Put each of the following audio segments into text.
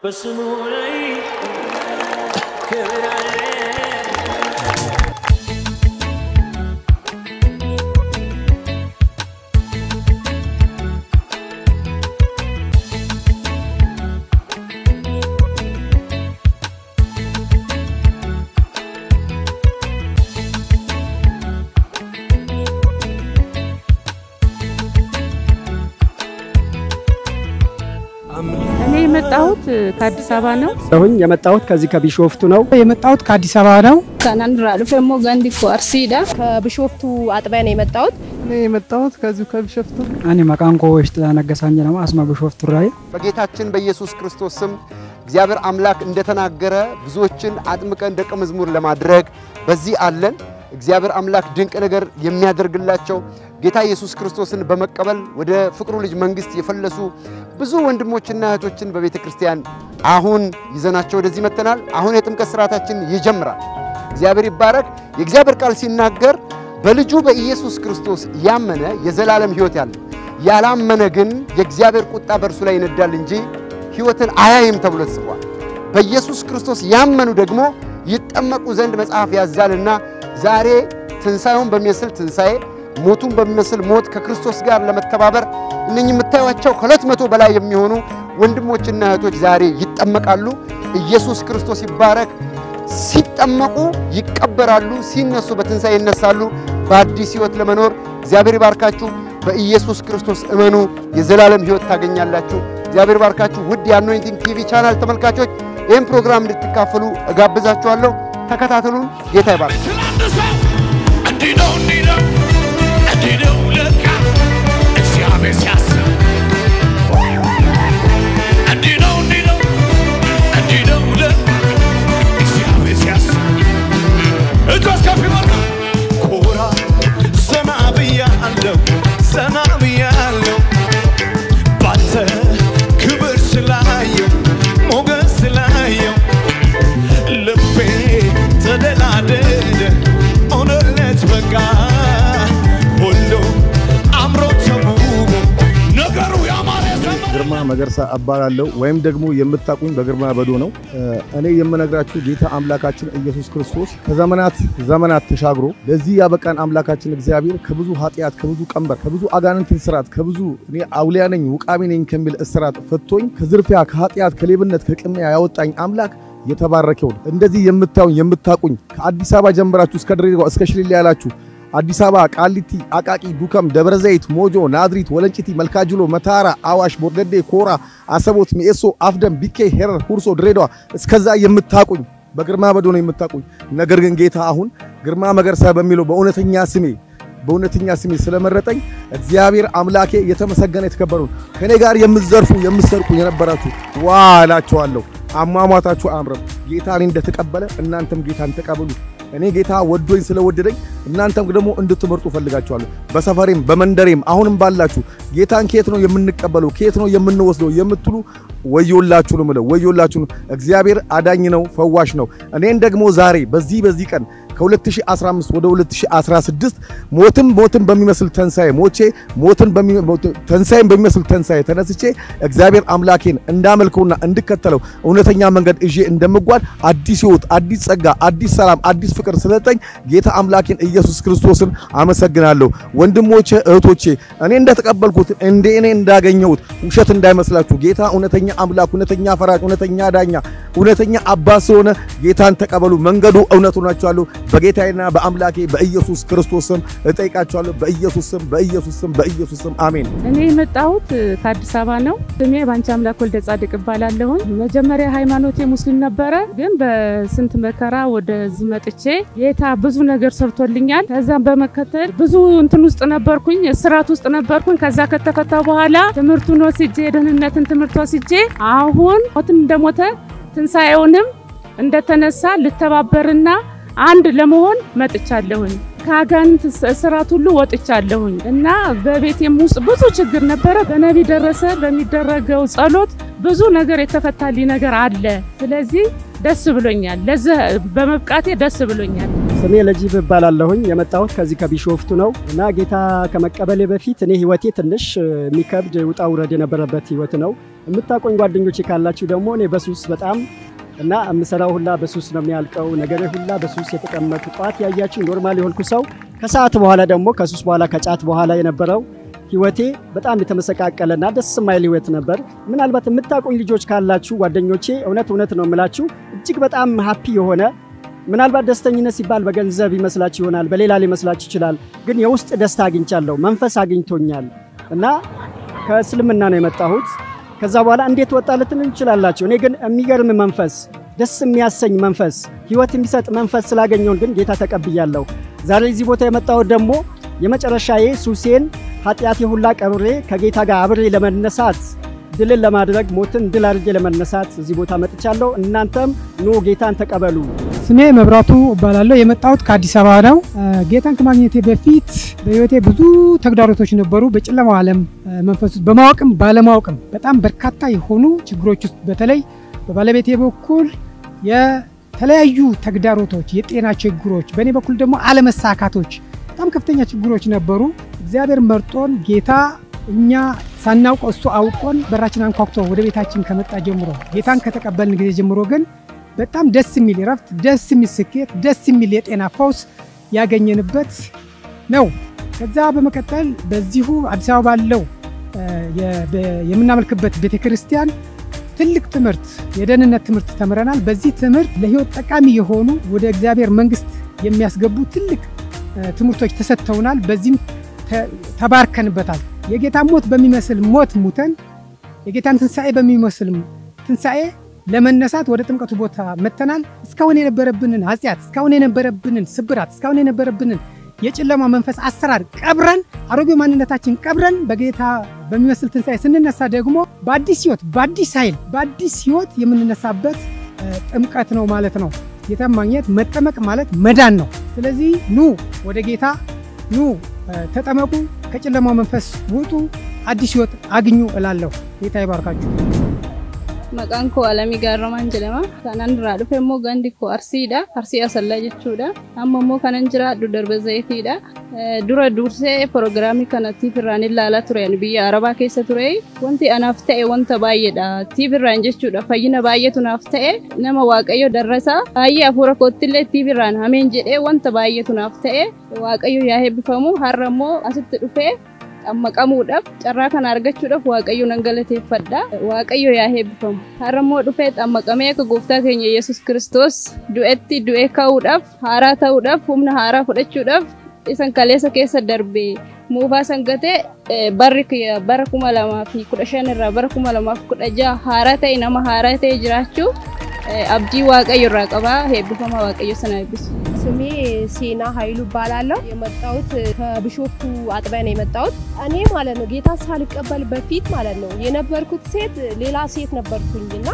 በስሙ ላይ ክብር አለ። እኔ የመጣሁት ከአዲስ አበባ ነው። ሁኝ የመጣሁት ከዚህ ከቢሾፍቱ ነው። የመጣሁት ከአዲስ አበባ ነው። ከናንድራ ዱፌሞ ገንዲ ኮ አርሲዳ ከቢሾፍቱ አጥቢያ ነው የመጣሁት። እኔ የመጣሁት ከዚሁ ከቢሾፍቱ እኔ መቃንቆ ውሽጥ ነገሳኝ ነው አስማ ቢሾፍቱ ራይ በጌታችን በኢየሱስ ክርስቶስ ስም እግዚአብሔር አምላክ እንደተናገረ ብዙዎችን አጥምቀን ደቀ መዝሙር ለማድረግ በዚህ አለን። እግዚአብሔር አምላክ ድንቅ ነገር የሚያደርግላቸው ጌታ ኢየሱስ ክርስቶስን በመቀበል ወደ ፍቅሩ ልጅ መንግሥት የፈለሱ ብዙ ወንድሞችና እህቶችን በቤተ ክርስቲያን አሁን ይዘናቸው ወደዚህ መጥተናል። አሁን የጥምቀት ስርዓታችን ይጀምራል። እግዚአብሔር ይባረክ። የእግዚአብሔር ቃል ሲናገር በልጁ በኢየሱስ ክርስቶስ ያመነ የዘላለም ሕይወት ያለው ያላመነ ግን የእግዚአብሔር ቁጣ በእርሱ ላይ ይነዳል እንጂ ሕይወትን አያይም ተብሎ ተጽፏል። በኢየሱስ ክርስቶስ ያመኑ ደግሞ ይጠመቁ ዘንድ መጽሐፍ ያዛልና ዛሬ ትንሣኤውን በሚመስል ትንሣኤ ሞቱን በሚመስል ሞት ከክርስቶስ ጋር ለመተባበር እነኚህ የምታዩቸው ከሁለት መቶ በላይ የሚሆኑ ወንድሞችና እህቶች ዛሬ ይጠመቃሉ። ኢየሱስ ክርስቶስ ይባረክ። ሲጠመቁ ይቀበራሉ፣ ሲነሱ በትንሣኤ ይነሳሉ። በአዲስ ሕይወት ለመኖር እግዚአብሔር ይባርካችሁ። በኢየሱስ ክርስቶስ እመኑ፣ የዘላለም ሕይወት ታገኛላችሁ። እግዚአብሔር ይባርካችሁ። ውድ የአኖይንቲንግ ቲቪ ቻናል ተመልካቾች ይህን ፕሮግራም እንድትካፈሉ እጋብዛችኋለሁ። ተከታተሉን። ጌታ ይባርክ። ስላንድ ሰው እንዲህ ነው እንዲህ ነው እንዲህ ነው ለካ እግዚአብሔር ሲያስብ እንዲህ ነው እንዲህ ነው እንዲህ ነው ለካ እግዚአብሔር ሲያስብ እጆች ከፍ ይበሉ ኮራ ዘና ብያለሁ ዘና ብያለሁ ባንተ ክብር ስላየው ሞገስ ስላየው ልቤ ተደላደደ ሆነለት በቃ ሁሉ አምሮ ተውቦ ነገሩ ያማረ ዘመረ ግርማ መገርሳ እባላለሁ ወይም ደግሞ የምታቁኝ በግርማ በዶ ነው። እኔ የምነግራችሁ ጌታ አምላካችን ኢየሱስ ክርስቶስ ከዘመናት ዘመናት ተሻግሮ ለዚህ ያበቃን አምላካችን እግዚአብሔር ከብዙ ኃጢአት፣ ከብዙ ቀንበር፣ ከብዙ አጋንንት እስራት፣ ከብዙ እኔ አውሊያ ነኝ ውቃቢ ነኝ ከሚል እስራት ፈቶኝ ከዝርፊያ፣ ከኃጢአት፣ ከሌብነት፣ ከቅሚያ ያወጣኝ አምላክ የተባረከው ነው። እንደዚህ የምታዩኝ የምታቁኝ ከአዲስ አበባ ጀምራችሁ እስከ ድሬዳዋ እስከ ሽሊላ ያላችሁ አዲስ አበባ፣ ቃሊቲ፣ አቃቂ፣ ዱከም፣ ደብረ ዘይት፣ ሞጆ፣ ናዝሪት፣ ወለንጭቲ፣ መልካጅሎ፣ መታራ፣ አዋሽ፣ ቦርደዴ፣ ኮራ፣ አሰቦት፣ ሚኤሶ፣ አፍደም፣ ቢኬ፣ ሄረር፣ ሁርሶ፣ ድሬዳዋ እስከዛ የምታቁኝ በግርማ በዶ ነው የምታቁኝ። ነገር ግን ጌታ አሁን ግርማ መገርሳ በሚለው በእውነተኛ ስሜ በእውነተኛ ስሜ ስለመረጠኝ እግዚአብሔር አምላኬ የተመሰገነ የተከበረውን ከኔ ጋር የምትዘርፉ የምትሰርቁ የነበራችሁ ዋ እላችኋለሁ። አሟሟታችሁ አያምርም። ጌታ እኔ እንደተቀበለ እናንተም ጌታን ተቀበሉ። እኔ ጌታ ወዶኝ ስለወደደኝ እናንተም ደግሞ እንድትመርጡ ፈልጋችኋለሁ። በሰፈሬም በመንደሬም አሁንም ባላችሁ ጌታን ከየት ነው የምንቀበለው ከየት ነው የምንወስደው የምትሉ ወዮላችሁ ነው የምለው። ወዮላችሁ ነው። እግዚአብሔር አዳኝ ነው፣ ፈዋሽ ነው። እኔን ደግሞ ዛሬ በዚህ በዚህ ቀን ከ2015 ወደ 2016 ሞትን ሞትን በሚመስል ተንሳኤ ሞቼ ሞትን ተንሳኤን በሚመስል ተንሳኤ ተነስቼ እግዚአብሔር አምላኬን እንዳመልከውና እንድከተለው እውነተኛ መንገድ እዤ እንደምጓዝ አዲስ ሕይወት፣ አዲስ ጸጋ፣ አዲስ ሰላም፣ አዲስ ፍቅር ስለጠኝ ጌታ አምላኬን ኢየሱስ ክርስቶስን አመሰግናለሁ። ወንድሞቼ እህቶቼ፣ እኔ እንደተቀበልኩት እንደ እኔ እንዳገኘሁት ውሸት እንዳይመስላችሁ። ጌታ እውነተኛ አምላክ፣ እውነተኛ ፈራጅ፣ እውነተኛ ዳኛ፣ እውነተኛ አባት ስለሆነ ጌታን ተቀበሉ። መንገዱ እውነት ሆናችኋለሁ። በጌታዬና በአምላኬ በኢየሱስ ክርስቶስ ስም እጠይቃችኋለሁ። በኢየሱስ ስም በኢየሱስ ስም በኢየሱስ ስም አሜን። እኔ የመጣሁት ከአዲስ አበባ ነው። ስሜ ባንቺ አምላክ ወልደ ጻድቅ እባላለሁኝ። መጀመሪያ ሃይማኖቴ ሙስሊም ነበረ፣ ግን በስንት መከራ ወደዚህ መጥቼ ጌታ ብዙ ነገር ሰርቶልኛል። ከዛም በመከተል ብዙ እንትን ውስጥ ነበርኩኝ፣ እስራት ውስጥ ነበርኩኝ። ከዛ ከተፈታ በኋላ ትምህርቱን ወስጄ የደህንነትን ትምህርት ወስጄ አሁን ሞትን እንደሞተ ትንሣኤውንም እንደተነሳ ልተባበርና አንድ ለመሆን መጥቻለሁኝ። ከአጋንንት እስራት ሁሉ ወጥቻለሁኝ እና በቤቴም ውስጥ ብዙ ችግር ነበረ። በነቢ ደረሰ በሚደረገው ጸሎት ብዙ ነገር የተፈታልኝ ነገር አለ። ስለዚህ ደስ ብሎኛል። ለዚህ በመብቃቴ ደስ ብሎኛል። ስሜ ለጂብ እባላለሁኝ። የመጣሁት ከዚህ ከቢሾፍቱ ነው እና ጌታ ከመቀበሌ በፊት እኔ ህይወቴ ትንሽ የሚከብድ ውጣ ውረድ የነበረበት ህይወት ነው። የምታቆኝ ጓደኞቼ ካላችሁ ደግሞ እኔ በሱስ በጣም እና የምሰራው ሁላ በሱስ ነው የሚያልቀው። ነገሬ ሁላ በሱስ የተቀመጡ ጠዋት ያያችሁ ኖርማል የሆንኩ ሰው ከሰዓት በኋላ ደግሞ ከሱስ በኋላ ከጫት በኋላ የነበረው ህይወቴ በጣም የተመሰቃቀለና ደስ የማይል ህይወት ነበር። ምናልባት የምታቆኝ ልጆች ካላችሁ ጓደኞቼ፣ እውነት እውነት ነው የምላችሁ እጅግ በጣም ሀፒ የሆነ ምናልባት ደስተኝነት ሲባል በገንዘብ ይመስላችሁ ይሆናል፣ በሌላ ሊመስላችሁ ይችላል። ግን የውስጥ ደስታ አግኝቻለሁ፣ መንፈስ አግኝቶኛል እና ከእስልምና ነው የመጣሁት። ከዛ በኋላ እንዴት ወጣ ልትሉ ይችላላችሁ። እኔ ግን የሚገርም መንፈስ፣ ደስ የሚያሰኝ መንፈስ፣ ህይወት የሚሰጥ መንፈስ ስላገኘውን ግን ጌታ ተቀብያለሁ። ዛሬ እዚህ ቦታ የመጣሁት ደግሞ የመጨረሻዬ ሱሴን ኃጢአቴ ሁላ ቀብሬ ከጌታ ጋር አብሬ ለመነሳት ድልን ለማድረግ ሞትን ድል አድርጌ ለመነሳት እዚህ ቦታ መጥቻለሁ። እናንተም ኑ ጌታን ተቀበሉ። ስሜ መብራቱ እባላለሁ። የመጣሁት ከአዲስ አበባ ነው። ጌታን ከማግኘቴ በፊት በህይወቴ ብዙ ተግዳሮቶች ነበሩ። በጨለማው ዓለም መንፈስ ውስጥ በማወቅም ባለማወቅም በጣም በርካታ የሆኑ ችግሮች ውስጥ በተለይ በባለቤቴ በኩል የተለያዩ ተግዳሮቶች፣ የጤና ችግሮች፣ በእኔ በኩል ደግሞ አለመሳካቶች፣ በጣም ከፍተኛ ችግሮች ነበሩ። እግዚአብሔር መርጦን ጌታ እኛ ሳናውቀው እሱ አውቆን በራችን አንኳኩቶ ወደ ቤታችን ከመጣ ጀምሮ ጌታን ከተቀበልን ጊዜ ጀምሮ ግን በጣም ደስ የሚል እረፍት፣ ደስ የሚል ስኬት፣ ደስ የሚል የጤና ፈውስ ያገኘንበት ነው። ከዛ በመቀጠል በዚሁ አዲስ አበባ ባለው የምናመልክበት ቤተ ክርስቲያን ትልቅ ትምህርት የደህንነት ትምህርት ተምረናል። በዚህ ትምህርት ለህይወት ጠቃሚ የሆኑ ወደ እግዚአብሔር መንግስት የሚያስገቡ ትልቅ ትምህርቶች ተሰጥተውናል። በዚህም ተባርከንበታል። የጌታ ሞት በሚመስል ሞት ሙተን የጌታን ትንሣኤ በሚመስል ትንሣኤ ለመነሳት ወደ ጥምቀቱ ቦታ መጥተናል። እስካሁን የነበረብንን ኃጢአት፣ እስካሁን የነበረብንን ስብራት፣ እስካሁን የነበረብንን የጨለማ መንፈስ አሰራር ቀብረን አሮጌ ማንነታችን ቀብረን በጌታ በሚመስል ትንሣኤ ስንነሳ ደግሞ በአዲስ ህይወት፣ በአዲስ ኃይል፣ በአዲስ ህይወት የምንነሳበት ጥምቀት ነው ማለት ነው። ጌታን ማግኘት መጠመቅ ማለት መዳን ነው። ስለዚህ ኑ ወደ ጌታ ኑ ተጠመቁ፣ ከጨለማው መንፈስ ውጡ፣ አዲስ ህይወት አግኙ እላለሁ። ጌታ ይባርካችሁ። Maqaan koo Alamii Gaarramaan jedhama. Kanan irraa dhufe immoo gandi koo Arsiidha. Arsii Asallaa jechuudha. Amma immoo kanan jiraadhu Darba Zayitiidha. Dura dursee proogiraamii kana tiifirraan ilaalaa ture biyya Arabaa keessa ture. Wanti anaaf ta'e wanta baay'eedha. Tiifirraan jechuudha. Fayyina baay'eetu naaf ta'e. Nama Waaqayyo darrasaa. Baay'ee hafuura koottillee tiifirraan hameen jedhee wanta baay'eetu naaf ta'e. Waaqayyo yaa eebbifamu. Har'a immoo asitti dhufee xammaqamuudhaaf carraa kana argachuudhaaf waaqayyo nan galateeffadha waaqayyo yaa eebbifamu har'a immoo dhufee xammaqamee akka gooftaa keenya yesus kiristoos du'etti du'ee ka'uudhaaf haaraa ta'uudhaaf humna haaraa fudhachuudhaaf isan kaleessa keessa darbe muufaa sangatee barri bara kuma lamaa fi kudha shan irraa bara kuma lamaa fi kudha jaha haaraa ta'e nama haaraa ta'e jiraachuu abdii waaqayyo irraa qabaa eebbifama waaqayyo sana eebbisu. ስሜ ሴና ኃይሉ እባላለሁ። የመጣሁት ከቢሾፍቱ አጥቢያ ነው የመጣሁት። እኔ ማለት ነው ጌታ ሳልቀበል በፊት ማለት ነው የነበርኩት ሴት ሌላ ሴት ነበርኩኝና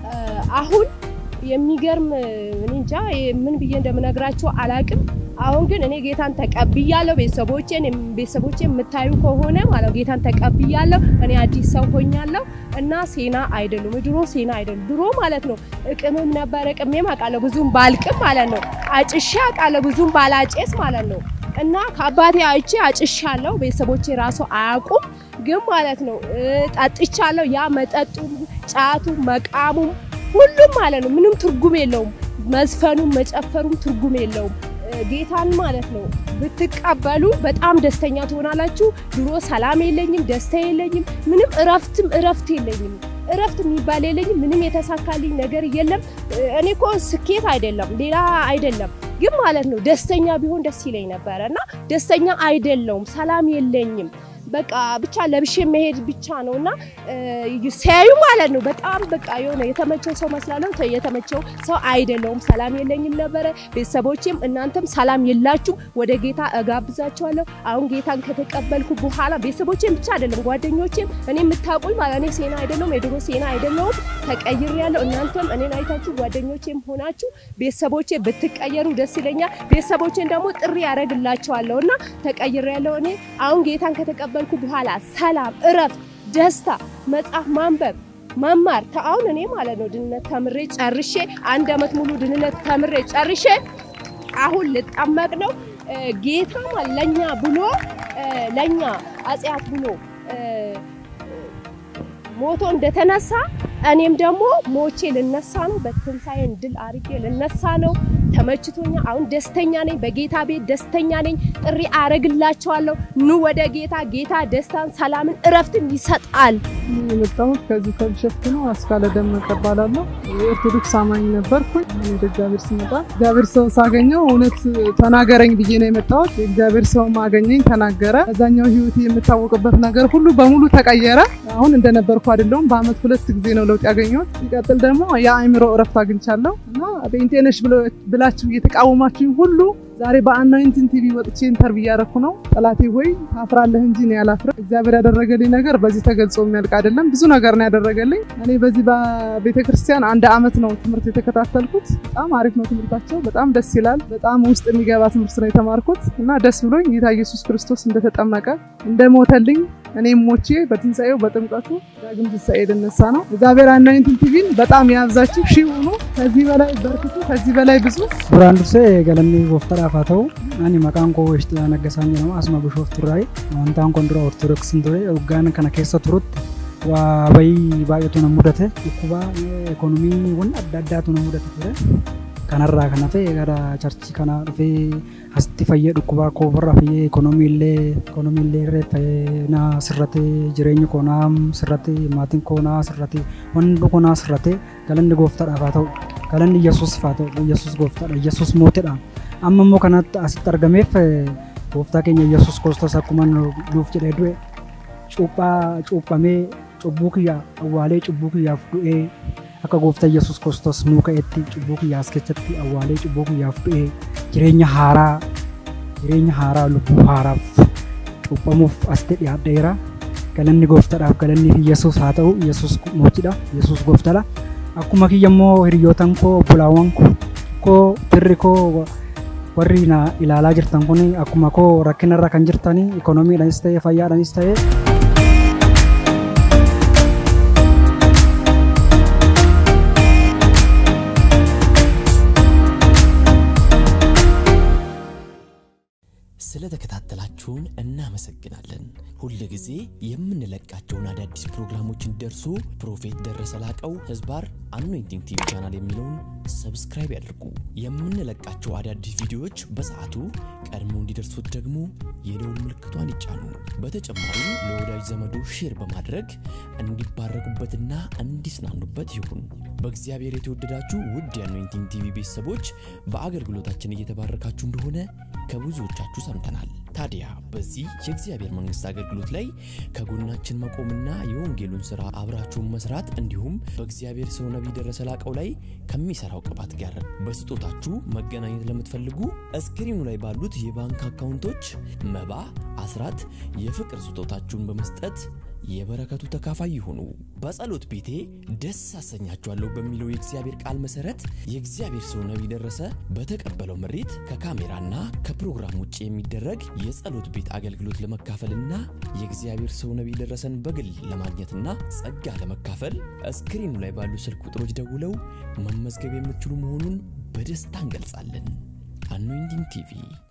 አሁን የሚገርም እኔ እንጃ ምን ብዬ እንደምነግራቸው አላቅም። አሁን ግን እኔ ጌታን ተቀብያለሁ። ቤተሰቦቼን ቤተሰቦቼ የምታዩ ከሆነ ማለት ነው ጌታን ተቀብያለሁ። እኔ አዲስ ሰው ሆኛለሁ እና ሴና አይደሉም፣ ድሮ ሴና አይደሉም። ድሮ ማለት ነው እቅምም ነበረ፣ እቅሜም አውቃለሁ ብዙም ባልቅም ማለት ነው። አጭሼ አውቃለሁ ብዙም ባላጨስ ማለት ነው። እና ከአባቴ አይቼ አጭሻለሁ። ቤተሰቦቼ ራሱ አያውቁም፣ ግን ማለት ነው ጠጥቻለሁ። ያ መጠጡ፣ ጫቱ፣ መቃሙም ሁሉም ማለት ነው ምንም ትርጉም የለውም። መዝፈኑም መጨፈሩም ትርጉም የለውም። ጌታን ማለት ነው ብትቀበሉ በጣም ደስተኛ ትሆናላችሁ። ድሮ ሰላም የለኝም፣ ደስታ የለኝም፣ ምንም እረፍትም እረፍት የለኝም። እረፍት የሚባል የለኝም። ምንም የተሳካልኝ ነገር የለም። እኔ እኮ ስኬት አይደለም ሌላ አይደለም፣ ግን ማለት ነው ደስተኛ ቢሆን ደስ ይለኝ ነበረ እና ደስተኛ አይደለውም። ሰላም የለኝም። በቃ ብቻ ለብሼ መሄድ ብቻ ነው እና ሲያዩ ማለት ነው በጣም በቃ የሆነ የተመቸው ሰው መስላለሁ። የተመቸው ሰው አይደለውም። ሰላም የለኝም ነበረ። ቤተሰቦቼም እናንተም ሰላም የላችሁም። ወደ ጌታ እጋብዛቸዋለሁ። አሁን ጌታን ከተቀበልኩ በኋላ ቤተሰቦቼም ብቻ አይደለም ጓደኞቼም፣ እኔ የምታውቁኝ ማለት እኔ ሴና አይደለሁም፣ የድሮ ሴና አይደለሁም። ተቀይሬያለሁ። እናንተም እኔን አይታችሁ ጓደኞቼም ሆናችሁ ቤተሰቦቼ ብትቀየሩ ደስ ይለኛል። ቤተሰቦቼን ደግሞ ጥሪ ያደርግላቸዋለሁ እና ተቀይሬያለሁ። እኔ አሁን ጌታን ከተቀበልኩ በኋላ ሰላም፣ እረፍት፣ ደስታ፣ መጽሐፍ ማንበብ መማር አሁን እኔ ማለት ነው ድህነት ተምሬ ጨርሼ አንድ አመት ሙሉ ድህነት ተምሬ ጨርሼ አሁን ልጠመቅ ነው። ጌታ ማለት ለኛ ብሎ ለኛ አጽያት ብሎ ሞቶ እንደተነሳ እኔም ደግሞ ሞቼ ልነሳ ነው። በትንሣኤን ድል አድርጌ ልነሳ ነው። ተመችቶኛ አሁን ደስተኛ ነኝ። በጌታ ቤት ደስተኛ ነኝ። ጥሪ አረግላቸዋለሁ። ኑ ወደ ጌታ። ጌታ ደስታን፣ ሰላምን፣ እረፍትን ይሰጣል። የመጣሁት ከዚሁ ከቢሾፍቱ ነው። አስካለ ደመቀ እባላለሁ። የኦርቶዶክስ አማኝ ነበርኩኝ። አሁን ወደ እግዚአብሔር ስመጣ እግዚአብሔር ሰው ሳገኘው እውነት ተናገረኝ ብዬ ነው የመጣሁት። የእግዚአብሔር ሰው ማገኘኝ ተናገረ። ከዛኛው ህይወት የምታወቅበት ነገር ሁሉ በሙሉ ተቀየረ። አሁን እንደነበርኩ አይደለሁም። በአመት ሁለት ጊዜ ነው ለውጥ ያገኘሁት። ሲቀጥል ደግሞ የአእምሮ እረፍት አግኝቻለሁ እና ጴንጤነሽ ብላችሁ እየተቃወማችሁኝ ሁሉ ዛሬ በአናይንቲን ቲቪ ወጥቼ ኢንተርቪው እያደረኩ ነው። ጠላቴ ሆይ ታፍራለህ እንጂ እኔ አላፍርም። እግዚአብሔር ያደረገልኝ ነገር በዚህ ተገልጾ የሚያልቅ አይደለም። ብዙ ነገር ነው ያደረገልኝ። እኔ በዚህ በቤተ ክርስቲያን አንድ አመት ነው ትምህርት የተከታተልኩት። በጣም አሪፍ ነው ትምህርታቸው፣ በጣም ደስ ይላል። በጣም ውስጥ የሚገባ ትምህርት ነው የተማርኩት እና ደስ ብሎኝ ጌታ ኢየሱስ ክርስቶስ እንደተጠመቀ እንደሞተልኝ እኔም ሞቼ በትንሣኤው በጥምቀቱ ዳግም ትንሣኤ ልነሳ ነው። እግዚአብሔር አናይንቲን ቲቪን በጣም ያብዛችሁ፣ ሺህ ሁኑ፣ ከዚህ በላይ በርክቱ፣ ከዚህ በላይ ብዙ duraan dursee galanni gooftaadhaaf haa ta'u ani maqaan koo Weshixaa Naggasaan jedhama asuma Bishooftuurraayi amantaan kun dura Ortodoksiin ture waggaan kana keessa turutti waa bayii baay'eetu na mudate dhukkuba ekonomiiwwan adda addaatu na mudate ture kanarraa kan hafe gara charchii kana dhufee asitti fayyee dhukkubaa koofarraa fayyee ekonomiillee ekonomiillee irree na sirratee jireenyi koo naa sirratee maatiin koo naa sirratee wanni koo naa sirratee galanni gooftaadhaaf haa ta'u galanni yesuus haa ta'u yesuus gooftaadha yesuus mootiidha amma immoo kanatti asitti argameef gooftaa keenya yesuus kiristoos akkuma nuuf jedhee du'e cuuphaa cuuphamee cubbuu kiyya awwaalee cubbuu kiyyaaf du'ee akka gooftaa yesuus kiristoos nuu ka'etti cubbuu kiyyaas keessatti awwaalee cubbuu kiyyaaf du'ee jireenya haaraa jireenya haaraa lubbuu haaraaf cuuphamuuf asitti dhiyaadheera galanni gooftaadhaaf galanni yesuus haa ta'u yesuus mootiidha yesuus gooftaadha akkuma kiyya immoo hiriyootan koo obbolaawwan koo firri koo warri na ilaalaa jirtan kun akkuma koo rakkinarra kan jirtanii ikoonomiidhaanis ta'e fayyaadhaanis ta'e ስለተከታተላችሁን እናመሰግናለን። ሁል ጊዜ የምንለቃቸውን አዳዲስ ፕሮግራሞች እንዲደርሱ ፕሮፌት ደረሰ ላቀው ህዝባር አኖይንቲንግ ቲቪ ቻናል የሚለውን ሰብስክራይብ ያድርጉ። የምንለቃቸው አዳዲስ ቪዲዮዎች በሰዓቱ ቀድሞ እንዲደርሱት ደግሞ የደውል ምልክቷን ይጫኑ። በተጨማሪም ለወዳጅ ዘመዶ ሼር በማድረግ እንዲባረኩበትና እንዲጽናኑበት ይሁን። በእግዚአብሔር የተወደዳችሁ ውድ የአኖይንቲንግ ቲቪ ቤተሰቦች በአገልግሎታችን እየተባረካችሁ እንደሆነ ከብዙዎቻችሁ ሰምተናል። ታዲያ በዚህ የእግዚአብሔር መንግስት አገልግሎት ላይ ከጎናችን መቆምና የወንጌሉን ስራ አብራችሁን መስራት እንዲሁም በእግዚአብሔር ሰው ነቢይ ደረሰ ላቀው ላይ ከሚሰራው ቅባት ጋር በስጦታችሁ መገናኘት ለምትፈልጉ እስክሪኑ ላይ ባሉት የባንክ አካውንቶች መባ፣ አስራት፣ የፍቅር ስጦታችሁን በመስጠት የበረከቱ ተካፋይ ይሁኑ። በጸሎት ቤቴ ደስ አሰኛችኋለሁ በሚለው የእግዚአብሔር ቃል መሰረት የእግዚአብሔር ሰው ነቢይ ደረሰ በተቀበለው ምሪት ከካሜራና ከፕሮግራም ውጭ የሚደረግ የጸሎት ቤት አገልግሎት ለመካፈልና የእግዚአብሔር ሰው ነቢይ ደረሰን በግል ለማግኘትና ጸጋ ለመካፈል እስክሪኑ ላይ ባሉ ስልክ ቁጥሮች ደውለው መመዝገብ የምትችሉ መሆኑን በደስታ እንገልጻለን። አኖይንቲንግ ቲቪ